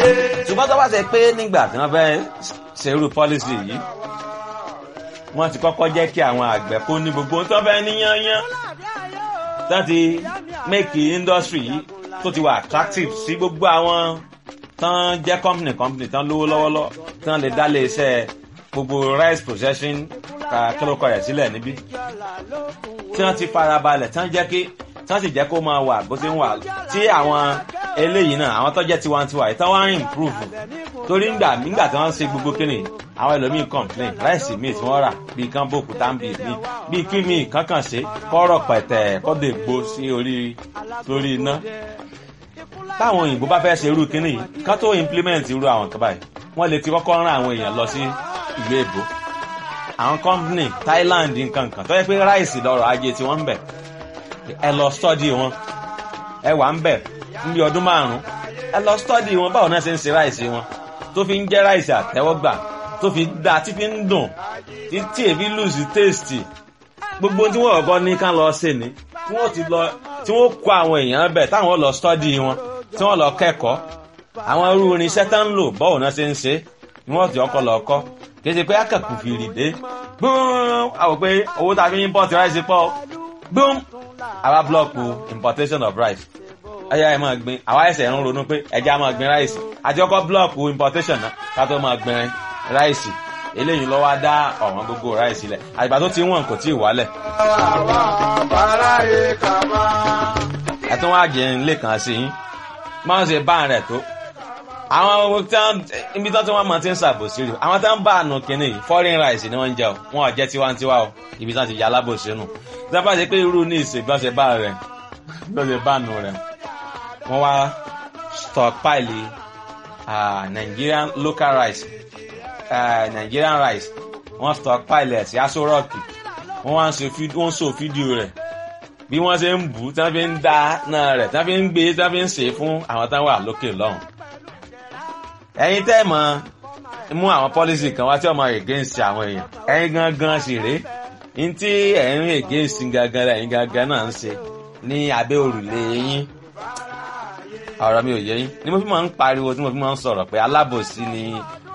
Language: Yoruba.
ṣùgbọ́n tó bá ṣe pé nígbà tí wọ́n fẹ́ ṣerú pọ́lísì yìí wọ́n ti kọ́kọ́ jẹ́ kí àwọn àgbẹ̀ kó ní gbogbo tó fẹ́ níyányán tó ti make industry yìí tó ti wà attractive sí gbogbo àwọn tán jẹ́ company company tán lówó lọ́wọ́lọ́wọ́ tán lè dá lé iṣẹ́ gbogbo rice processing kílókọ rẹ̀ sílẹ̀ níbí tí wọ́n ti farabalẹ̀ tán jẹ́ kí tán sì jẹ́ kó máa wà bó ti ń wà tí àwọn eléyìí náà àwọn tó jẹ́ tiwantiwa yìí tán wá ń improve torí ńgbà nígbà tí wọ́n ń ṣe gbogbo kíni àwọn ẹlòmíì complain ráìsì míì tí wọ́n rà bíi kán bòkú táǹbì míì bíi kí míì kankan ṣe kọ́rọ̀ pẹ̀tẹ̀ kọ́dọ̀ ègbó sí orí lórí iná táwọn òyìnbó bá fẹ́ ṣe irú kíní yìí kán tó implement irú àwọn kan báyìí wọ́n lè ti kọ́kọ́ rán àwọn èèyàn lọ sí ìlú èbó àwọn company Thailand nkankan tó yẹ pé ráìsì lọ́rọ̀ ajé tí wọ́n ń bẹ̀ ẹ lọ study wọn ẹ wà ń bẹ̀ níbi ọdún márùn-ún ẹ lọ study wọn báwo náà ṣe ń ṣe ráìsì wọn tó fi ń jẹ́ ráìsì àtẹ́wọ́gbà tó fi dá tí fi ń dùn tí èfi lùsì tèstì gbogbo tí wọ́n kọ́kọ́ ní ká lọ ṣe ni tí wọ́n ti lọ tí wọ́n kó àwọn èèyàn bẹ̀ táwọn lọ study wọn tí wọ́n lọ kẹ́kọ̀ọ́ àwọn irú irinṣẹ́ tá ń lò báwo náà ṣe ń ṣe ni wọ́n ti ọkọ̀ lọ kọ́ kì í ṣe pé akẹ́kù fìrì dé gbóòm àwọn pé owó tá a fi import rice pọ̀ gbóòm àwa blọọkù importation of rice ẹyà ẹ máa gbin àwa ẹsẹ̀ ń ronú pé ẹja máa gbin rice àti ọkọ̀ blọọkù importation náà ká tó máa gbin rice eléyìí lọ́wọ́ á dá ọ̀wọ́n gbogbo rice lẹ̀ àgbà tó ti wọ̀n kò tí ì wálẹ̀. ẹ̀tún wá jẹ́ ń lè kàn sí yín máa ń ṣe bá rẹ̀ tó àwọn ibi tó tí wọ́n máa ti ń ṣàbòsí rí àwọn tó ń bá àánú kínní yìí foreign rice ni wọ́n ń jẹ o wọn ò jẹ́ tiwantiwa o ibi tí wọ́n ti yà alábòsí nù tí wọ́n bá ṣe pé irú ní ìsìn bí wọ́n ṣe bá rẹ̀ bí wọ́n ṣe bá nù rẹ̀ wọ́n wá stockpile uh, Nigerian local rice uh, Nigerian rice wọ́n stockpile ẹ̀ sí aṣọ rọ́ọ̀kì wọ́n wá ń so fídíò rẹ̀ bí wọ́n ṣe ń bù tí wọ́n fi ń da náà rẹ̀ tí wọ́n fi ń gbé tí wọ́n fi ń ṣe fún àwọn táwọn wà lókè lọ́hùn ẹ̀yin tẹ́ mọ̀ mú àwọn pọ́lísì kan wá tí ọmọ against àwọn èèyàn ẹ̀yin gangan sì rèé ní tí ẹ̀yin against gangan ẹ̀yin gangan náà ń ṣe ní abẹ́ òrùlé yín ọ̀rọ̀ mi ò yé yín ni mo fi máa ń pariwo tí mo fi máa ń sọ̀rọ̀ pé alábòsí ni